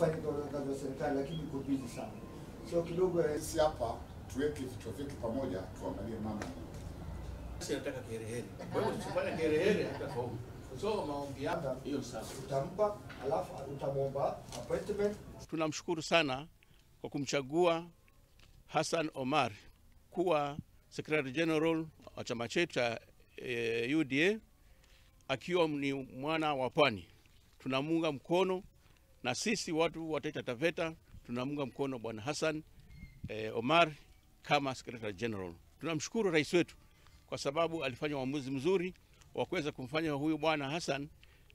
kufanya kazi za serikali, lakini iko busy sana, so kidogo eh, Sisi hapa tuweke vichwa vyetu pamoja, tuangalie mama Sisi nataka kiherehere. Kwa hiyo tusifanye kiherehere hatafaulu. So maombi yako hiyo sasa. utampa, alafu utamwomba appointment Tunamshukuru sana kwa kumchagua Hassan Omar kuwa Secretary General wa chama chetu cha eh, UDA akiwa ni mwana wa Pwani. Tunamunga mkono na sisi watu wa Taita Taveta tunamunga mkono bwana Hassan eh, Omar kama Secretary General. Tunamshukuru rais wetu kwa sababu alifanya uamuzi mzuri wa kuweza kumfanya huyu bwana Hassan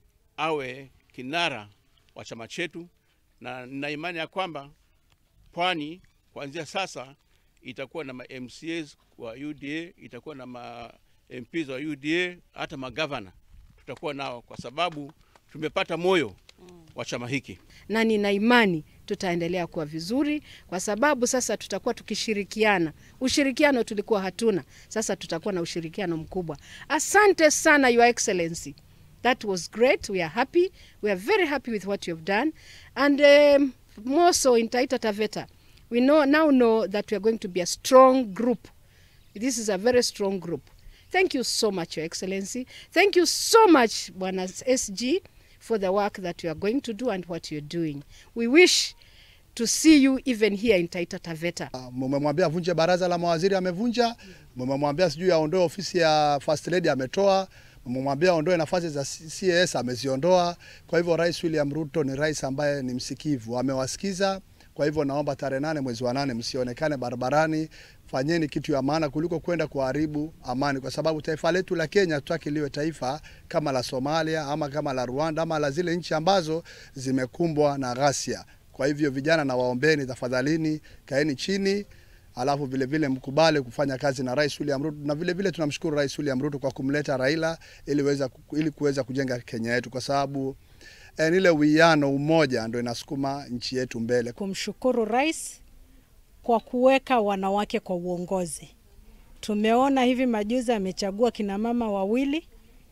awe kinara wa chama chetu, na nina imani ya kwamba Pwani kuanzia sasa itakuwa na ma MCAs wa UDA, itakuwa na ma MPs wa UDA, hata magavana tutakuwa nao, kwa sababu tumepata moyo wa chama hiki. na nina imani tutaendelea kuwa vizuri, kwa sababu sasa tutakuwa tukishirikiana. Ushirikiano tulikuwa hatuna, sasa tutakuwa na ushirikiano mkubwa. Asante sana Your Excellency, that was great. We are happy, we are very happy with what you have done and um, more so in Taita Taveta we know, now know that we are going to be a strong group. This is a very strong group. Thank you so much, Your Excellency. Thank you so much, Bwana SG, for the work that you are going to do and what you're doing. We wish to see you even here in Taita Taveta. Mmemwambia avunje baraza la mawaziri, amevunja. Mmemwambia sijui aondoe ofisi ya first lady, ametoa. Mmemwambia aondoe nafasi za CAS, ameziondoa. Kwa hivyo Rais William Ruto ni rais ambaye ni msikivu, amewasikiza. Kwa hivyo naomba tarehe nane mwezi wa nane msionekane barabarani, fanyeni kitu ya maana kuliko kwenda kuharibu amani, kwa sababu taifa letu la Kenya tutaki liwe taifa kama la Somalia ama kama la Rwanda ama la zile nchi ambazo zimekumbwa na ghasia. Kwa hivyo vijana, na waombeni tafadhalini, kaeni chini alafu vile vile mkubali kufanya kazi na Rais William Ruto, na vile vile tunamshukuru Rais William Ruto kwa kumleta Raila ili weza, ili kuweza kujenga Kenya yetu, kwa sababu eh, ile uwiano, umoja ndio inasukuma nchi yetu mbele. kumshukuru rais kwa kuweka wanawake kwa uongozi. Tumeona hivi majuzi amechagua kina mama wawili,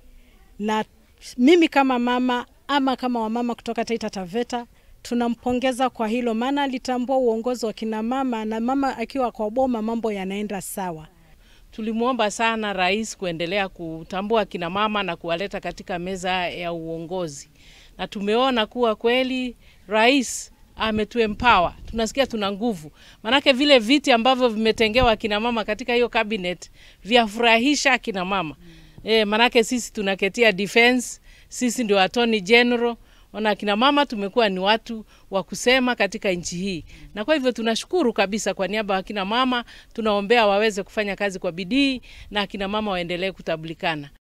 na mimi kama mama ama kama wamama kutoka Taita Taveta tunampongeza kwa hilo, maana alitambua uongozi wa kina mama, na mama akiwa kwa boma mambo yanaenda sawa. Tulimwomba sana rais kuendelea kutambua kina mama na kuwaleta katika meza ya uongozi, na tumeona kuwa kweli rais ametuempower. Tunasikia tuna nguvu, maanake vile viti ambavyo vimetengewa kina mama katika hiyo cabinet vyafurahisha kina mama e, maanake sisi tunaketia defense, sisi ndio attorney general ona akina mama tumekuwa ni watu wa kusema katika nchi hii, na kwa hivyo tunashukuru kabisa. Kwa niaba ya akina mama tunaombea waweze kufanya kazi kwa bidii na akina mama waendelee kutambulikana.